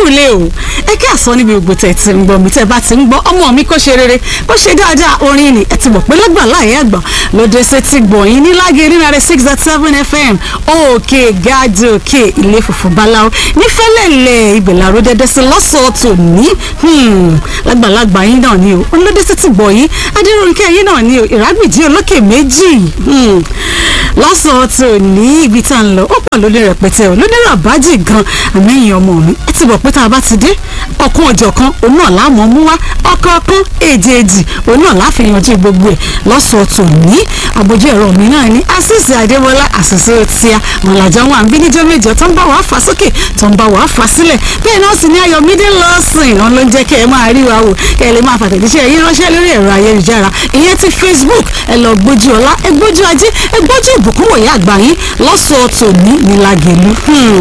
kúlé o ẹ kí àsọ níbi gbogbo tẹ̀ ti ń gbọ́ mi tẹ́ bá ti ń gbọ́ ọmọ mi kó ṣe rere kó ṣe dáadáa orin ni ẹ ti mọ̀ pé lọ́gbà láyé àgbà lóde ṣe ti gbọ̀yìn ní lágé nínú six dot seven fm òkè gáàdì òkè ilé funfun báláwo nífẹ̀lẹ́lẹ̀ ibẹ̀ làró dẹ́dẹ́ sí lọ́sọ̀ọ̀tò ní lágbàlagbà yín náà ni o olóde ṣe ti gbọ̀yìn adéròǹkẹ́ yín náà ni o ìrágbìjí olókè méjì lọ́sọ̀ọ̀tò ní ibi tá à ń lọ ó pọ̀ lórí rẹpẹtẹ o lóní ràbájì gan àmẹ́yìn ọmọ mi ẹ ti bọ̀ pé tá a bá ti dé ọ̀kan ọ̀jọ̀ kan òun náà láàmú mú wá ọ̀kọ̀ọ̀kan èjèèjì òun náà láfihànjú gbogbo ẹ̀ lọ́sọ̀ọ̀tò ní àbójú ẹ̀rọ mi náà ní àṣìṣe àdébọlá àṣìṣe tíya wọn làjọ wọn àbí níjọ́ méjọ tó ń bá wàá fà sókè tó ń bá wàá fà sílẹ̀ bẹ́ẹ̀ náà sì ní ayọ̀mídé lọ́sìn wọn ló ń jẹ́ kẹ́ ẹ máa rí wa wò kẹ́ ẹ lè máa fàtẹ̀jíṣẹ́ yín ránṣẹ́ lórí ẹ̀rọ ayélujára ìyẹn ti facebook ẹ lọ gbójú ọlá ẹ gbójú ajé ẹ gbójú ìbùkún wòye àgbà yín lọ́sọ̀ọ̀tò ní nílagẹ̀lú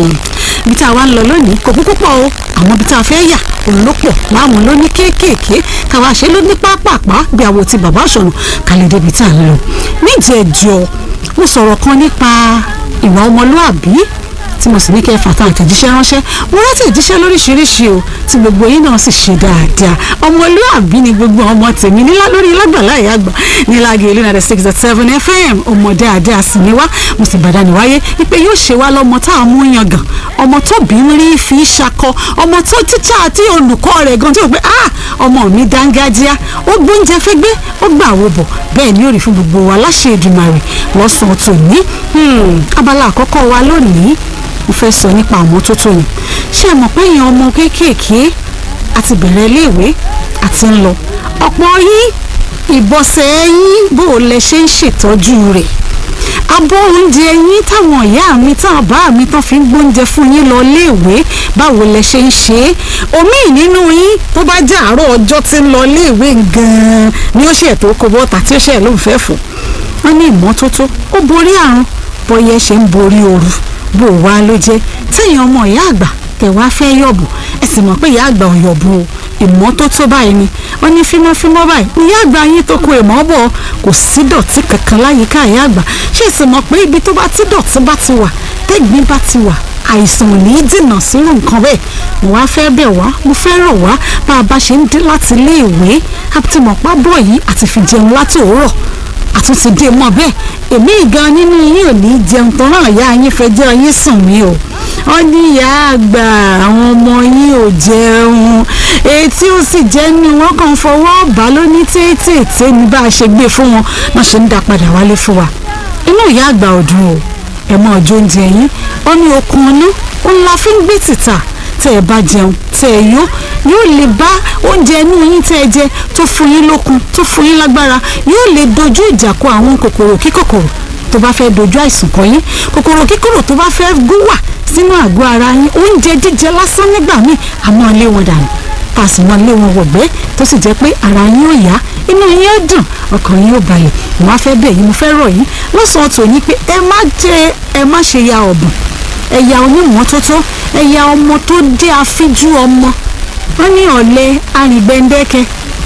ibi tá a wá ń lọ lónìí kò kúkú pọ̀ o àwọn ibi tá a fẹ́ yà òun ló pọ̀ láwọn ló ní kéékèèké káwa ṣe ló ní pápápá bí àwo ti bàbá ọ̀ṣọ́nù kálẹ̀ débi tá a ń lọ. níjẹ̀jọ́ mo sọ̀rọ̀ kan nípa ìwà ọmọlúàbí tí mo sì ní kẹ́ ẹ fàtà àtẹ̀jíṣẹ́ ránṣẹ́ mo rántí ìjíṣẹ́ lóríṣiríṣi o tí gbogbo yín náà sì ṣe dáadáa ọmọlúàbí ni gbogbo ọmọ tèmi nílá lórí lágbàlá ìyá àgbà níláàgé ìlú nàdẹ six dot seven fm ọmọ dáadáa sì ni wá mo sì bàdá ní wáyé wípé yóò ṣe wá lọ́mọ tá a mú yangàn ọmọ tó bí ń rí fi ṣakọ ọmọ tó tíṣà àti olùkọ́ rẹ̀ gan tí ó pé ah ọmọ mi dángájíá ó gbóúnjẹ fẹ́gbẹ́ ó gbà wò bọ̀ bẹ́ẹ̀ ni ó rí fún gbogbo wa láṣẹ Èdùmàrè lọ́sàn-án tòní abala àkọ́kọ́ wa lónìí mo fẹ́ sọ nípa àmọ́tótó ni ṣé ẹ mọ̀ pé èèyàn ọmọ kéékèèké àti bẹ̀rẹ̀ iléèwé àti ń lọ ọ̀pọ̀ yín ìbọ̀sẹ̀ yín bó o lẹ ṣe ń ṣètọ́jú rẹ̀ abọ́ oúnjẹ yín táwọn ìyá mi táwọn bá mi tán fi ń gbóúnjẹ fún yín lọ léèwé báwo lẹ ṣe ń ṣe é omi nínú yín tó bá jẹ́ àárọ̀ ọjọ́ tí ń lọ léèwé gan-an ni ó ṣe ètò oko bọ́ta tí ó ṣe lóun fẹ́ fò wọ́n ní ìmọ́tótó ó borí àrùn bọ́yẹ ṣe ń borí ooru bó wá ló jẹ́ téèyàn ọmọ ìyá àgbà tẹ̀ wá fẹ́ yọ̀bù ẹ sì mọ̀ pé ìyá àgbà ò yọ̀bù o ìmọ́tótó báyìí ni wọ́n ní fímọ́fímọ́ báyìí ìyá àgbà yín tó kó èèmọ́ bọ̀ kò sí dọ̀tí kankan láyìíká ìyá àgbà ṣé ẹ sì mọ̀ pé ibi tó bá ti dọ̀tí bá ti wà tẹ́gbìn bá ti wà àìsàn ò ní í dènà sírò nǹkan bẹ́ẹ̀ mo wá fẹ́ bẹ̀ wá mo fẹ́ rọ̀ wá bá a bá ṣe ń dé láti ilé ìwé àti mọ̀pá bọ̀ yìí àti fi jẹun láti òwúrọ̀ àtúntì dé mọ́ bẹ́ẹ̀ èmi gan nínú yín ò ní jẹun tán náà ìyá yín fẹ́ jẹ́ yín sùn mí o wọ́n ní ìyá àgbà àwọn ọmọ yín ò jẹun etí ó sì jẹ́ ní wọ́n kàn fọwọ́ bá lóní tètè ní bá a ṣe gbé fún wọn náà ṣe ń dá padà wálé fún wa inú ìyá àgbà ò dùn o ẹ mọ ọjọ́ oúnjẹ yín ó ní okun ọ̀nà ó ń la fi ń gbé tìta tẹ́ ẹ bá jẹun tẹ́ ẹ yó yóò lè bá oúnjẹ inú yín tẹ́ ẹ jẹ tó fún yín lókun tó fún yín lágbára yóò lè dojú ìjà kọ àwọn kòkòrò kíkòkòrò tó bá fẹ́ dojú àìsàn kọ yín kòkòrò kíkòrò tó bá fẹ́ gúnwà sínú àgọ́ ara yín oúnjẹ jíjẹ lásán nígbà míì àmọ́ lé wọn dànù tá a sì mọ lé wọn wọ̀gbẹ́ tó sì jẹ́ pé ara yín ò yá inú yín ó dùn ọkàn yín ó balẹ̀ mo wá fẹ́ bẹ̀ yín mo fẹ́ rọ̀ yín lọ́sàn-án tòní pé ẹ má jẹ ẹ má ṣe ya ọ̀bùn ẹ̀yà onímọ́tótó ẹ̀yà ọmọ tó jẹ́ afíjú ọmọ wọ́n ní ọ̀lẹ arìngbẹ́ndẹ́kẹ́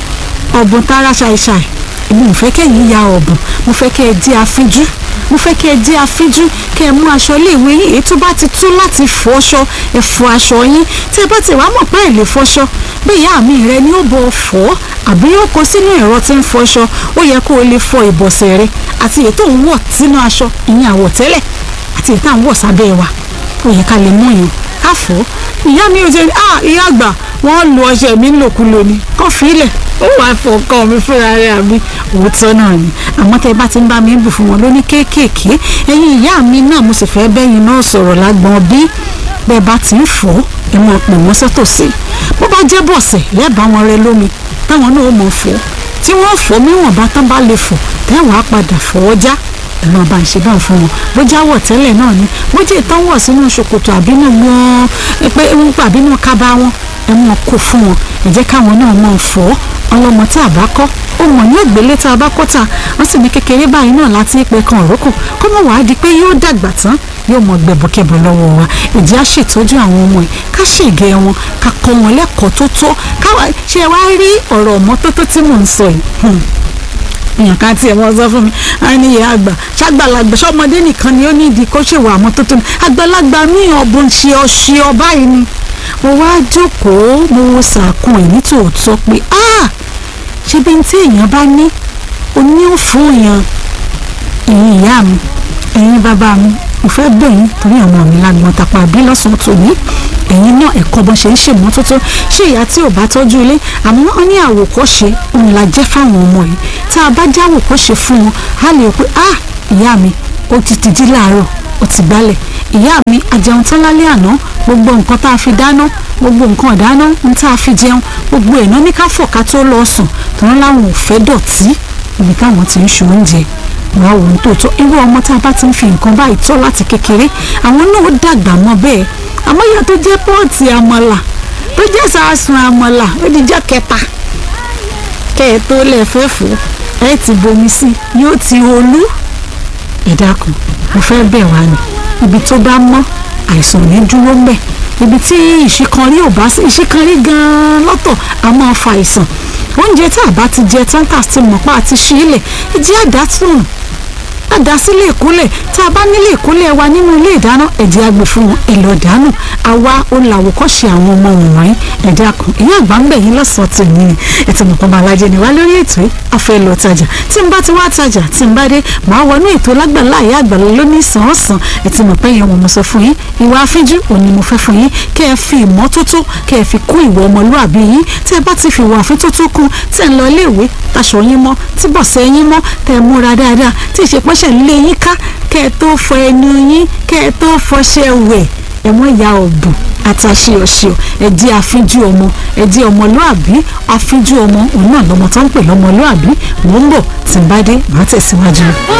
ọ̀bùn tara ṣàìṣàì èmi ò fẹ́ kẹ́yìn ya ọ̀bùn mo fẹ́ kẹ́ ẹ jẹ́ afíjú mo fẹ́ kẹ́ ẹ jẹ́ afíjú kẹ́ ẹ mú aṣọ iléèwé yín èyí tó bá ti tú láti fọṣọ ẹ fọ aṣọ yín tí ẹ bá ti wá mọ̀ pé ẹ lè fọṣọ bí ìyá mi rẹ ni ó bọ fọ́ àbí yóò kó sínú ẹ̀rọ tí ń fọṣọ ó yẹ kó o lè fọ ìbọ̀sẹ̀ rẹ àti èyí tó ń wọ̀ sínú aṣọ ìyẹn àwọ̀tẹ́lẹ̀ àti èyí tá à ń wọ̀ sábẹ́ wa ó yẹ ká lè mú yín ká fọ́ ìyá mi ò jẹ́ ah ìyá àgbà wọ́n lu ọṣẹ mi lòkulò ni kọ́ fílẹ̀ ó wà fọkàn mi fúnra rẹ̀ àbí òótọ́ náà ni àmọ́ tẹ́ bá ti ń bá mi bù fún wọn lóní kéékèèké ẹ̀yin ìyá mi náà mo sì fẹ́ bẹ́yìn náà sọ̀rọ̀ lágbọ́n bí bẹ́ẹ̀ bá ti ń fọ́ ẹ máa pè wọ́n sọ́tòsí bó bá jẹ́ bọ̀sẹ̀ lẹ́ẹ̀bá wọn rẹ lómi táwọn náà ó mọ̀ fọ́ tí wọ́n fọ́ níwọ̀n bá tán bá lè fọ́ tẹ́wọ̀n á padà fọ́ já ẹ̀rọ bá ń ṣe bá ń fún wọn bó jáwọ̀ tẹ́lẹ̀ náà ni bó jẹ́ ìtàn wọ̀ sínú ṣòkòtò àbínú wọn pé àbínú kábà wọn ẹ mọ̀ kó fún wọn ẹ jẹ́ káwọn náà mọ̀ fọ́ ọlọ́mọ tí a bá kọ́ ó mọ̀ ní ògbélé tá a bá kọ́ ta wọ́n sì ní kékeré báyìí náà láti pé kan òrókò kó mọ̀ wá di pé yóò dàgbà tán yóò mọ gbẹ̀bọ̀kẹ̀bọ̀ lọ́wọ́ wa ìjẹ́ á ṣètọ́jú àwọn ọmọ yìí ká ṣègẹ́ wọn ká kọ́ wọn lẹ́kọ̀ọ́ tó tó káwa ṣe wá rí ọ̀rọ̀ ọ̀mọ́tótó tí mò ń sọ yìí èèyàn kan tiẹ̀ wọ́n sọ fún mi á ní ìyá àgbà ṣàgbàlagbà ṣọmọdé nìkan ni ó ní ìdí kó ṣèwà àmọ́tótó ni àgbàlagbà míì ọ̀bùn ṣe ọṣẹ ọba yìí ni mo wá jókòó mo wo sàkún ẹ̀ nítòótọ́ pé ah ṣé bí n tí èèyàn bá ní oní ò fún èèyàn ẹ̀yin ìyá mi ẹ̀yin bàbá mi mo fẹ́ bẹ̀ yín torí ọmọ mi lágbọ́n tàpá bí lọ́sàn-án tòní ẹ̀yin náà ẹ̀kọ́ bọ́n ṣe ń ṣèmọ́tótó ṣé ìyá tí ò bá tọ́jú ilé àmọ́ wọ́n ní àwòkọ́ṣe òun la jẹ́ fáwọn ọmọ yìí tá a bá já àwòkọ́ṣe fún wọn á lè pé ah ìyá mi ó ti ti jí láàárọ̀ ó ti gbálẹ̀ ìyá mi àjẹun tán lálẹ́ àná gbogbo nǹkan tá a fi dáná gbogbo nǹkan ìdáná ń tá a fi jẹun gbogbo ẹ̀ náà ní ká fọ̀ ká tó lọ sùn tòun láwọn ò fẹ́ dọ̀tí ibi táwọn ti ń ṣe oúnjẹ wàá wò ó tòótọ́ irú ọmọ tá a bá ti ń fi nǹkan báyìí tọ́ láti kékeré àwọn náà ó dàgbà mọ́ bẹ́ẹ̀ àmọ́ ìyá tó jẹ́ pọ́ọ̀tì àmàlà tó jẹ́ sàásùn àmàlà ó di jẹ́ kẹta kẹ́ ẹ tó lẹ̀ fẹ́ fò ẹ ti bomi sí yóò ti olú ẹ dákun mo fẹ́ bẹ̀ wá ni ibi tó bá mọ́ àìsàn ní dúró mbẹ̀ ibi tí ìṣìkanrí ò bá sí ìṣìkanrí gan-an lọ́tọ̀ a máa fa àìsàn oúnjẹ tá a bá ti jẹ tán tà sí mọ̀pá àti ṣí ilẹ̀ ìjẹ́ àdásùn àdá sílé ìkúnlẹ̀ tá a bá nílé ìkúnlẹ̀ wa nínú ilé ìdáná ẹ̀jẹ̀ àgbè fún wọn èlò dànù àwa olùlàwòkọ́ṣe àwọn ọmọ wọ̀nyí ẹ̀dá kan ìyá àgbà ń bẹ̀ yín lọ́sàn-án tì ní ètò ìmọ̀pọ̀ alájẹ ni wá lórí ètò yìí afẹ́ lọ tajà tí n bá ti wá tajà tí n bá dé màá wọnú ètò lágbàlá ìyá àgbàlá lónìí sàn-án-sàn ètò ìmọ̀pẹ́ yẹn wọn mo sọ fún yín ìwà afínjú òní mo fẹ́ fún yín kẹ́ ẹ fi ìmọ́tótó kẹ́ ẹ fi kún ìwà ọmọlúàbí yín tẹ́ ẹ bá ti fi ìwà àfintótó kún tẹ́ ẹ ń lọ iléèwé taṣọ yín mọ́ tí bọ̀sẹ̀ yín mọ́ tẹ́ ẹ múra dáadáa tí ìṣepọ́ṣẹ̀ lé yín ká kẹ́ ẹ tó fọ ẹnu yín kẹ́ ẹ tó fọṣẹ wẹ̀ ẹ mọ ìyá ọ̀bùn àtàṣe ọ̀ṣẹ̀ ẹ jẹ́ àfíjú ọmọ ẹ jẹ́ ọmọlúàbí àfíjú ọmọ òun náà lọmọ tó ń pè lọ́mọlúàbí mò ń bọ̀ tí n bá dé màá tẹ̀síwájú.